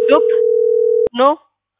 ኖፕ ኖ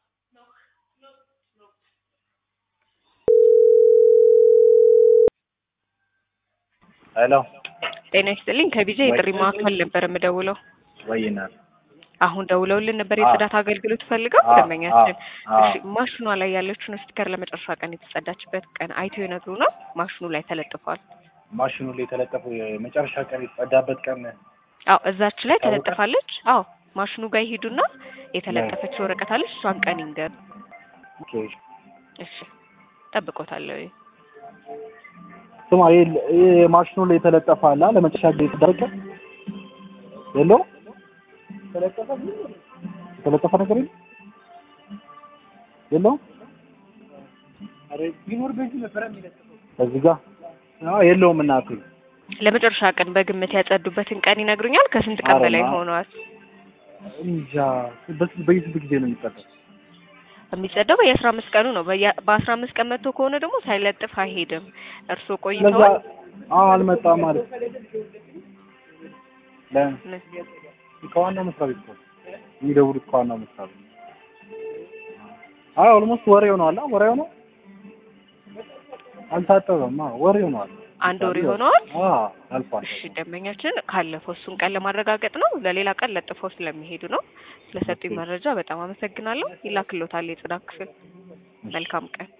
ሄሎ ጤና ይስጥልኝ ከቢዛ የጥሪ ማዕከል ነበር የምደውለው። ወይናት አሁን ደውለውልን ነበር የጽዳት አገልግሎት ፈልገው አዎ፣ ደንበኛችን። አዎ፣ እሺ ማሽኗ ላይ ያለችውን ስቲከር ለመጨረሻ ቀን የተጸዳችበት ቀን አይተው ይነግሩናል። ማሽኑ ላይ ተለጥፏል። ማሽኑ ላይ የተለጠፈው የመጨረሻ ቀን የተጸዳበት ቀን አዎ እዛች ላይ ይታወቃል? ተለጥፋለች። አዎ ማሽኑ ጋር ይሄዱና የተለጠፈች ወረቀት አለች። እሷን ቀን ይንገር። ኦኬ። እሺ ጠብቆታለሁ። ስማ ይሄ ይሄ ማሽኑ ላይ የተለጠፈ አለ አ? ለመጨረሻ ጊዜ የተደረገ የለው የተለጠፈ ነገር የለም የለው እዚህ ጋር አዎ የለውም እናቴ ለመጨረሻ ቀን በግምት ያጸዱበትን ቀን ይነግሩኛል። ከስንት ቀን ኧረ በላይ ማ- ሆነዋል? እንጃ በስ- በስንት ጊዜ ነው የሚጠፋው የሚጸዳው በየአስራ አምስት ቀኑ ነው። በየ- በአስራ አምስት ቀን መጥቶ ከሆነ ደግሞ ሳይለጥፍ አይሄድም። እርስዎ ለዛ ቆይተዋል። አዎ አልመጣም ማለት ለ- ምን? ከዋናው መስሪያ ቤት እኮ የሚደውሉት ከዋናው መስሪያ ቤት አይ ኦልሞስት ወሬ ሆኗል ወሬ ሆኖ አልታጠበም አዎ ወሬ ሆኗል አንድ ወር ይሆነዋል። አዎ አልፏል እሺ ደንበኛችን ካለፈው እሱን ቀን ለማረጋገጥ ነው። ለሌላ ቀን ለጥፈው ስለሚሄዱ ነው። ስለሰጡኝ ኦኬ። መረጃ በጣም አመሰግናለሁ። ይላክሎታል የጽዳት ክፍል። መልካም ቀን